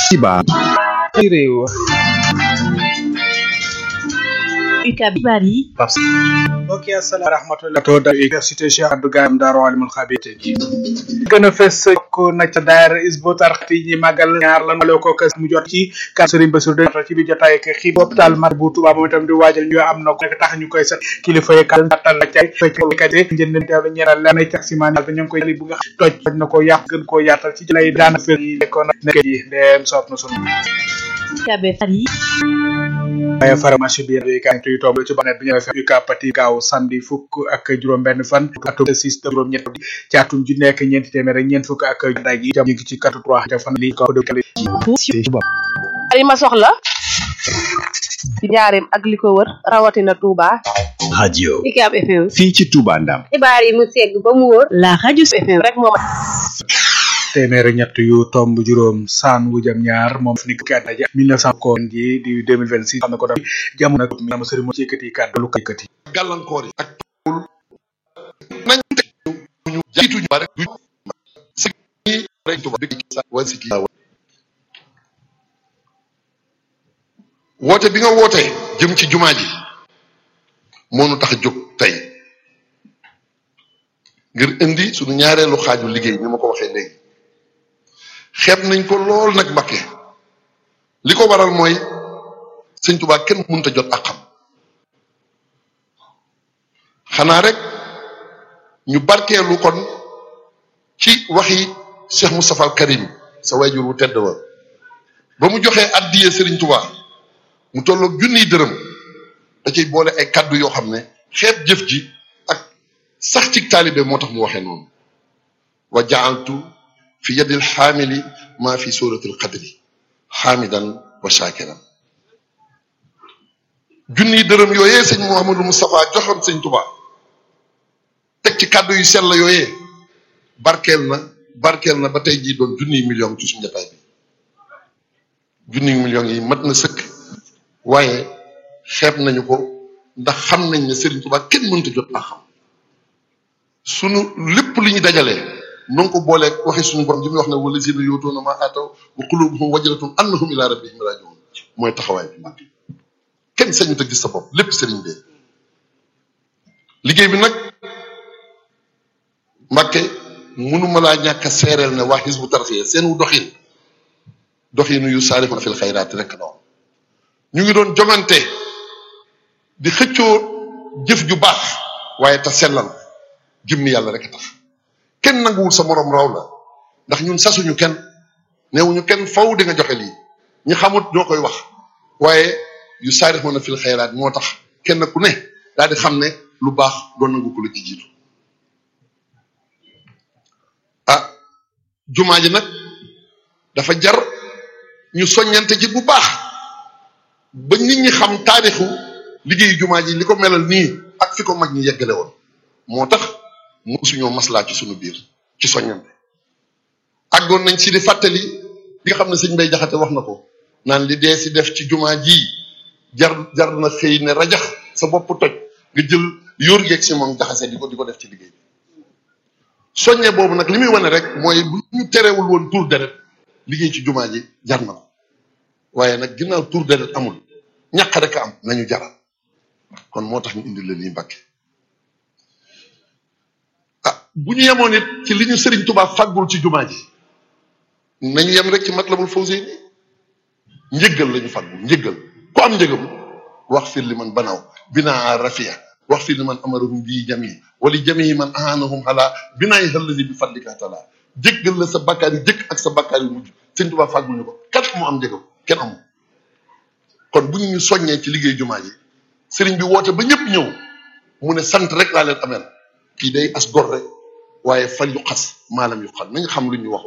xibaar ci réew UCAB xibaar yi mbokk yi asalaam rahmatullah to da université Cheikh Abdou Gaye Daaru Alimul Xabir gën a fes ko na ca daayira Hizbut Tarqiyyah ñi màggal ñaar lan maloo ko kas mu jot ci kan Serigne Bassirou de ci bi jotaay ak xi hôpital mar bu Touba moom itam di waajal ñu am na ko nekk tax ñu koy set kilifa yi kan tal la cay fekkkat yi njënd teewlu ñeenal lenn ci simaan bi ñu ngi koy bu nga toj toj na ko yàq gën koo yaatal ci lay daana fër yi nekkoon nekk yi ndeem soob na sunu UCAB xibaar yi waaye pharmacie bi bi kan tuy tomb ci banet bi ñu fi UCAB pati gaaw samedi fukk ak juróom benn fan atum six juróom ñett ci atum ju nekk ñeenti téeméer ak ñeent fukk ak dag yi jam ñu ngi ci quatre trois ca fan li ko de li ma soxla ci njaareem ak li ko wër rawatina Touba. radio UCAB FM fii ci Touba Ndam xibaar yi mu segg ba mu wóor la radio FM rek moo ma téeméer ñett yu tomb juróom saan wu jam ñaar moom fi ni kàddu ja 1900 ko ji di 2026 xam na ko daf jamono nag mi am sëriñ mo ci yëkkati kàddu lu ko yëkkati gàllankoor yi ak nañ teg ñu jiitu ñu bare du si rek tuba bi wa si ki woote bi nga woote jëm ci jumaa ji moo nu tax a jóg tey ngir indi suñu ñaareelu xaaju liggéey ni ma ko waxee léegi xeeb nañ ko lool nag Mbakke li ko waral mooy sëñ Tuubaa kenn mënut a jot ak xam xanaa rek ñu barkeelu kon ci waxi Cheikh Moustapha al Karim sa wayjur wu tedd wa ba mu joxee addiyee Sëriñ Tuubaa mu tolloog junniy dërëm da ciy boole ay kaddu yoo xam ne xeeb jëf ji ak sax ci taalibe moo tax mu waxee noonu wa jaaltu fi yadil xaamili maa fi suratil qadri xaamidan wa shakiran junniy dërëm yooyee sëñ Mouhamadou Moustapha joxoon sëñ Touba teg ci kàddu yu sell yooyee barkeel na barkeel na ba tey jii doon junniy million ci suñu jotaay bi junniy millions yi mat na sëkk waaye xeeb nañu ko ndax xam nañ ne Serigne Touba kenn mënta jot ak xam sunu lépp li ñu dajalee. noo ko booleeg waxi suñu borom ji muy wax ne wala zina yootoona ma ataw wa qulubuhum wajalatun annahum ila rabbihim rajiun mooy taxawaay bi mbàkke kenn sañu te gis sa bopp lépp sëriñ bee liggéey bi nag mbàkke mënuma laa ñàkk a seereel ne waa Hizbut Tarqiyyah seen wu doxin doxinu yu saarixuna fil xayraat rek noonu ñu ngi doon jongante di xëccoo jëf ju baax waaye te sellal jëmmi yàlla rek a tax kenn nanguwul sa morom raw la ndax ñun sasuñu kenn neewuñu kenn faw di nga joxe lii ñi xamut ñoo koy wax waaye yu saarixoona fil xayraat moo tax kenn ku ne daal di xam ne lu baax doon nangu ko la ci jiitu ah jumaa ji nag dafa jar ñu soññante ci bu baax ba nit ñi xam taarixu liggéeyu jumaa ji li ko melal nii ak fi ko mag ñi yeggale woon moo tax musuñoo maslaa ci suñu biir ci soññante àggoon nañ si di fàttali li nga xam ne sëñ Mbay Jaxate wax na ko naan li dee si def ci jumaa ji jar jar na xëy ne rajax sa bopp toj nga jël yóor yeeg si moom jaxase di ko di ko def ci liggéey bi soññe boobu nag li muy wane rek mooy bu ñu terewul woon tur deret liggéey ci jumaa ji jar na ko waaye nag ginnaaw tur deret amul ñàq rek a am nañu jaral kon moo tax ñu indi leen yi Mbàkke bu ñu yemoon it ci li ñu Serigne Touba fàggul ci jumaa ji nañu yem rek ci Matlabul Fawzayni njëggal la ñu fàggul njëggal ku am njëgam wax fir li man banaw binaa rafia wax fir li man amarahum bii jami wala jami man ahanahum ala binaay xëllali bi fadlika taala jéggal la sa bakkaar yu jëkk ak sa bakkaar yu mujj Serigne Touba fàggul ñu ko kat mu am njëgam kenn amul kon bu ñu ñu soññee ci liggéey jumaa ji Serigne bi woote ba ñëpp ñëw mu ne sant rek laa leen ameel kii day as gor rek waaye fal yu xas maalam yu xas nañ xam lu ñu wax